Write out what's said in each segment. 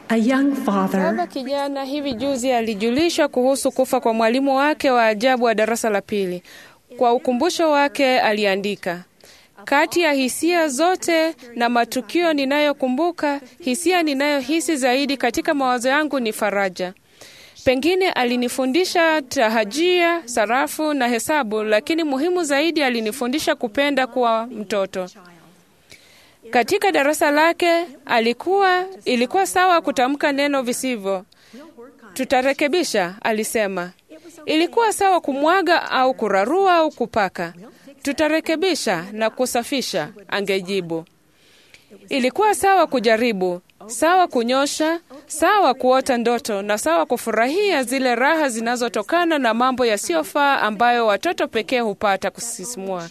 A young Baba father kijana hivi juzi alijulishwa kuhusu kufa kwa mwalimu wake wa ajabu wa darasa la pili. Kwa ukumbusho wake aliandika, kati ya hisia zote na matukio ninayokumbuka, hisia ninayohisi zaidi katika mawazo yangu ni faraja. Pengine alinifundisha tahajia, sarafu na hesabu, lakini muhimu zaidi alinifundisha kupenda kuwa mtoto. Katika darasa lake alikuwa ilikuwa sawa kutamka neno visivyo. Tutarekebisha, alisema. Ilikuwa sawa kumwaga au kurarua au kupaka. Tutarekebisha na kusafisha, angejibu. Ilikuwa sawa kujaribu, sawa kunyosha, sawa kuota ndoto na sawa kufurahia zile raha zinazotokana na mambo yasiyofaa ambayo watoto pekee hupata kusisimua.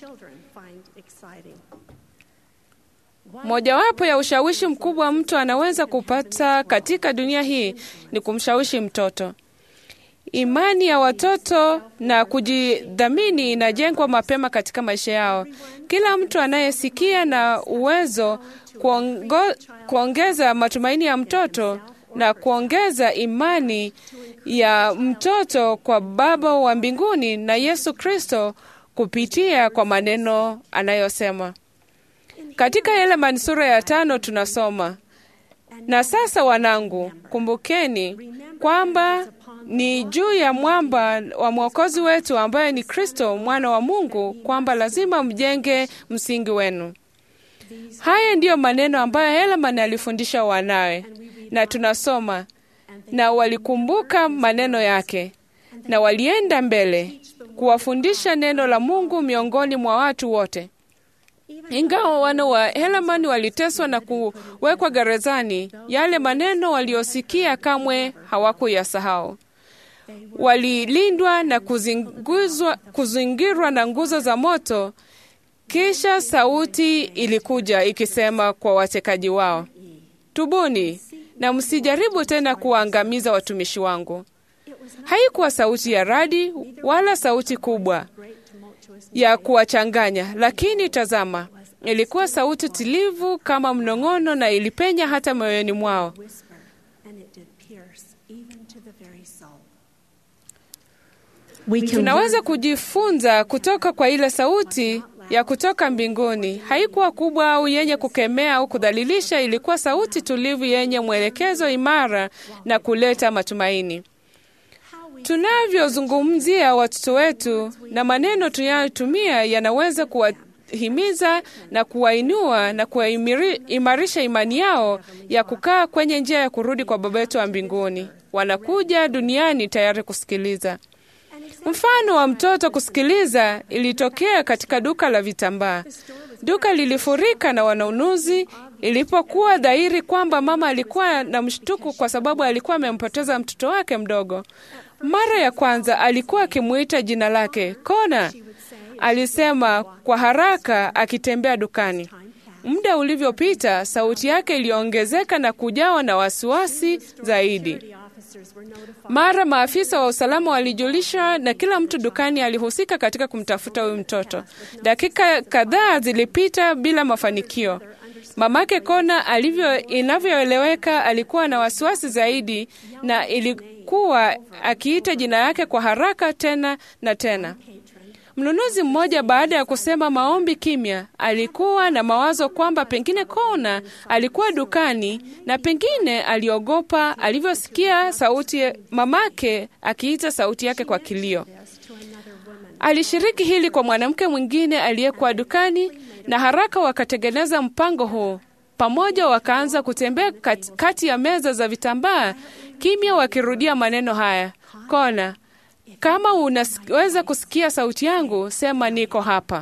Mojawapo ya ushawishi mkubwa mtu anaweza kupata katika dunia hii ni kumshawishi mtoto. Imani ya watoto na kujidhamini inajengwa mapema katika maisha yao. Kila mtu anayesikia na uwezo kuongo, kuongeza matumaini ya mtoto na kuongeza imani ya mtoto kwa Baba wa mbinguni na Yesu Kristo kupitia kwa maneno anayosema. Katika Elemani sura ya tano tunasoma, na sasa wanangu, kumbukeni kwamba ni juu ya mwamba wa mwokozi wetu ambaye ni Kristo mwana wa Mungu, kwamba lazima mjenge msingi wenu. Haya ndiyo maneno ambayo Helaman alifundisha wanawe, na tunasoma na walikumbuka maneno yake na walienda mbele kuwafundisha neno la Mungu miongoni mwa watu wote. Ingawa wana wa Helamani waliteswa na kuwekwa gerezani, yale maneno waliosikia kamwe hawakuyasahau. Walilindwa na kuzinguzwa, kuzingirwa na nguzo za moto. Kisha sauti ilikuja ikisema kwa watekaji wao, tubuni na msijaribu tena kuwaangamiza watumishi wangu. Haikuwa sauti ya radi wala sauti kubwa ya kuwachanganya, lakini tazama, ilikuwa sauti tulivu kama mnong'ono, na ilipenya hata moyoni mwao. we can Tunaweza kujifunza kutoka kwa ile sauti ya kutoka mbinguni. Haikuwa kubwa au yenye kukemea au kudhalilisha, ilikuwa sauti tulivu yenye mwelekezo imara na kuleta matumaini. Tunavyozungumzia watoto wetu na maneno tunayotumia yanaweza kuwahimiza na kuwainua na kuwaimarisha imani yao ya kukaa kwenye njia ya kurudi kwa Baba yetu wa mbinguni. Wanakuja duniani tayari kusikiliza. Mfano wa mtoto kusikiliza ilitokea katika duka la vitambaa. Duka lilifurika na wanunuzi ilipokuwa dhahiri kwamba mama alikuwa na mshtuko kwa sababu alikuwa amempoteza mtoto wake mdogo. Mara ya kwanza alikuwa akimuita jina lake Kona, alisema kwa haraka akitembea dukani. Muda ulivyopita, sauti yake iliongezeka na kujawa na wasiwasi zaidi. Mara maafisa wa usalama walijulishwa na kila mtu dukani alihusika katika kumtafuta huyu mtoto. Dakika kadhaa zilipita bila mafanikio. Mamake Kona alivyo inavyoeleweka, alikuwa na wasiwasi zaidi na ilikuwa akiita jina yake kwa haraka tena na tena. Mnunuzi mmoja baada ya kusema maombi kimya, alikuwa na mawazo kwamba pengine Kona alikuwa dukani na pengine aliogopa alivyosikia sauti mamake akiita sauti yake kwa kilio. Alishiriki hili kwa mwanamke mwingine aliyekuwa dukani, na haraka wakatengeneza mpango huu pamoja. Wakaanza kutembea kat, kati ya meza za vitambaa kimya, wakirudia maneno haya: Kona, kama unaweza kusikia sauti yangu, sema niko hapa.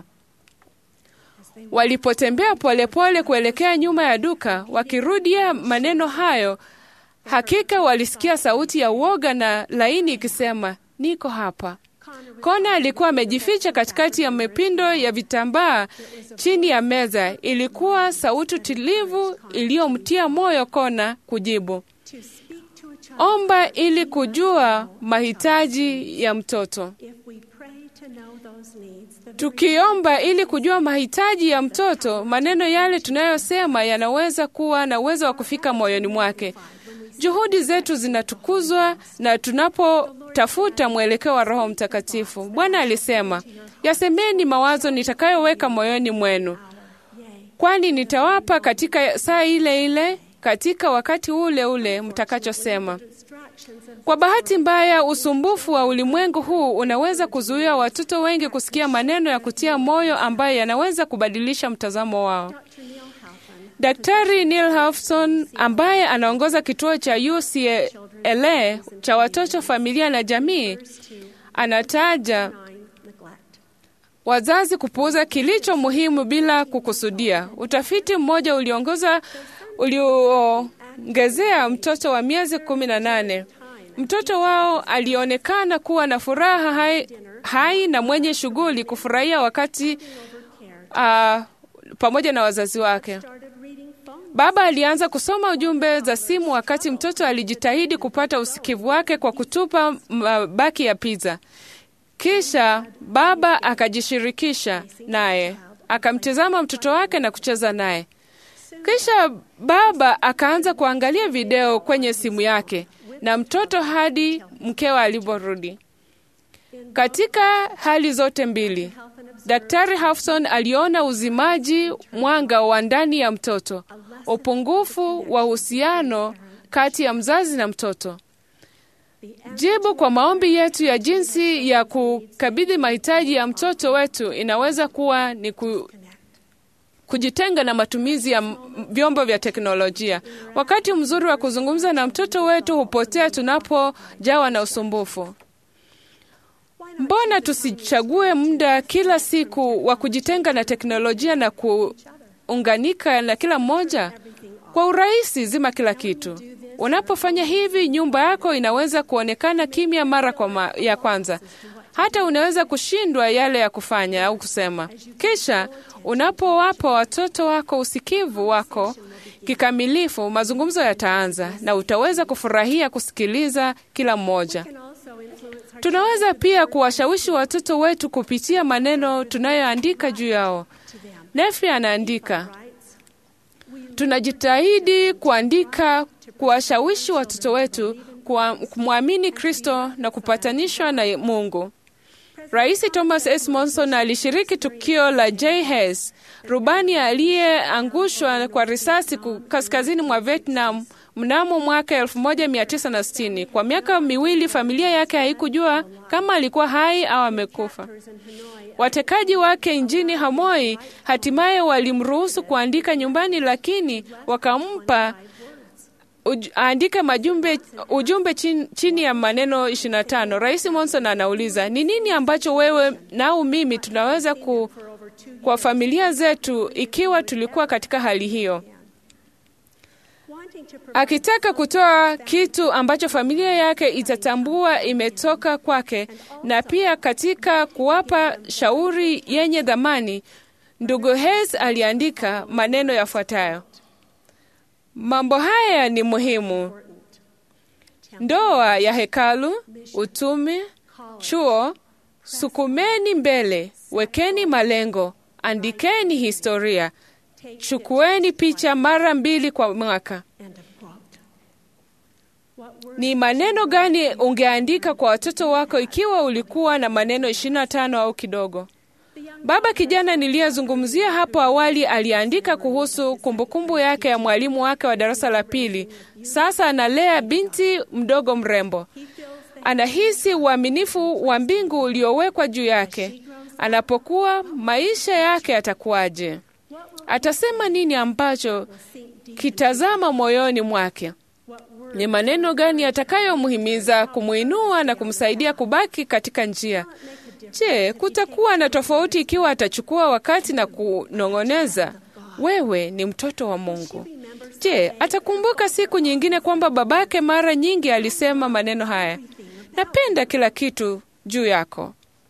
Walipotembea polepole kuelekea nyuma ya duka, wakirudia maneno hayo, hakika walisikia sauti ya uoga na laini ikisema niko hapa. Kona alikuwa amejificha katikati ya mapindo ya vitambaa chini ya meza. Ilikuwa sauti tulivu iliyomtia moyo Kona kujibu omba ili kujua mahitaji ya mtoto. Tukiomba ili kujua mahitaji ya mtoto, maneno yale tunayosema yanaweza kuwa na uwezo wa kufika moyoni mwake. Juhudi zetu zinatukuzwa na tunapotafuta mwelekeo wa Roho Mtakatifu. Bwana alisema, yasemeni mawazo nitakayoweka moyoni mwenu, kwani nitawapa katika saa ile ile, katika wakati ule ule mtakachosema. Kwa bahati mbaya, usumbufu wa ulimwengu huu unaweza kuzuia watoto wengi kusikia maneno ya kutia moyo ambayo yanaweza kubadilisha mtazamo wao. Daktari Neil Hafson ambaye anaongoza kituo cha UCLA cha watoto, familia na jamii, anataja wazazi kupuuza kilicho muhimu bila kukusudia. Utafiti mmoja uliongoza ulioongezea mtoto wa miezi kumi na nane mtoto wao alionekana kuwa na furaha hai, hai na mwenye shughuli kufurahia wakati uh, pamoja na wazazi wake. Baba alianza kusoma ujumbe za simu wakati mtoto alijitahidi kupata usikivu wake kwa kutupa mabaki ya pizza. Kisha baba akajishirikisha naye, akamtizama mtoto wake na kucheza naye. Kisha baba akaanza kuangalia video kwenye simu yake na mtoto hadi mkewe aliporudi. Katika hali zote mbili, Daktari Hafson aliona uzimaji mwanga wa ndani ya mtoto, upungufu wa uhusiano kati ya mzazi na mtoto. Jibu kwa maombi yetu ya jinsi ya kukabidhi mahitaji ya mtoto wetu inaweza kuwa ni ku, kujitenga na matumizi ya vyombo vya teknolojia. Wakati mzuri wa kuzungumza na mtoto wetu hupotea tunapojawa na usumbufu. Mbona tusichague muda kila siku wa kujitenga na teknolojia na kuunganika na kila mmoja? Kwa urahisi, zima kila kitu. Unapofanya hivi, nyumba yako inaweza kuonekana kimya mara kwa ma ya kwanza. Hata unaweza kushindwa yale ya kufanya au kusema. Kisha unapowapa watoto wako usikivu wako kikamilifu, mazungumzo yataanza na utaweza kufurahia kusikiliza kila mmoja. Tunaweza pia kuwashawishi watoto wetu kupitia maneno tunayoandika juu yao. Nefi anaandika, tunajitahidi kuandika, kuwashawishi watoto wetu kumwamini Kristo na kupatanishwa na Mungu. Rais Thomas S. Monson alishiriki tukio la J. Hess, rubani aliyeangushwa kwa risasi kaskazini mwa Vietnam mnamo mwaka 1960. Kwa miaka miwili familia yake haikujua kama alikuwa hai au amekufa. Watekaji wake nchini Hanoi hatimaye walimruhusu kuandika nyumbani, lakini wakampa uj, aandike majumbe, ujumbe chini, chini ya maneno 25. Rais Monson anauliza ni nini ambacho wewe nau mimi tunaweza ku, kwa familia zetu ikiwa tulikuwa katika hali hiyo akitaka kutoa kitu ambacho familia yake itatambua imetoka kwake, na pia katika kuwapa shauri yenye dhamani. Ndugu Hess aliandika maneno yafuatayo: mambo haya ni muhimu: ndoa ya hekalu, utume, chuo, sukumeni mbele, wekeni malengo, andikeni historia, chukueni picha mara mbili kwa mwaka. Ni maneno gani ungeandika kwa watoto wako ikiwa ulikuwa na maneno 25 au kidogo? Baba kijana niliyezungumzia hapo awali aliandika kuhusu kumbukumbu yake ya mwalimu wake wa darasa la pili. Sasa analea binti mdogo mrembo. Anahisi uaminifu wa mbingu uliowekwa juu yake. Anapokuwa, maisha yake yatakuwaje? Atasema nini ambacho kitazama moyoni mwake? Ni maneno gani yatakayomhimiza kumwinua na kumsaidia kubaki katika njia? Je, kutakuwa na tofauti ikiwa atachukua wakati na kunong'oneza, wewe ni mtoto wa Mungu? Je, atakumbuka siku nyingine kwamba babake mara nyingi alisema maneno haya, napenda kila kitu juu yako?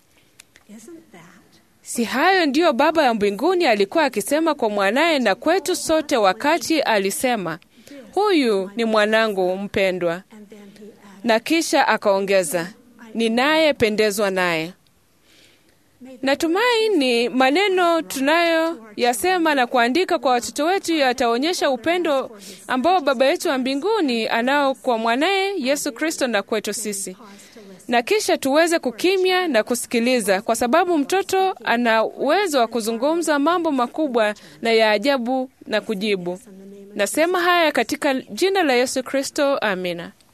Si hayo ndiyo Baba ya mbinguni alikuwa akisema kwa mwanaye na kwetu sote wakati alisema, huyu ni mwanangu mpendwa, na kisha akaongeza, ninayependezwa naye. Natumai maneno tunayoyasema na kuandika kwa watoto wetu yataonyesha upendo ambao Baba yetu wa mbinguni anao kwa mwanaye Yesu Kristo na kwetu sisi, na kisha tuweze kukimya na kusikiliza, kwa sababu mtoto ana uwezo wa kuzungumza mambo makubwa na ya ajabu na kujibu. Nasema haya katika jina la Yesu Kristo, amina.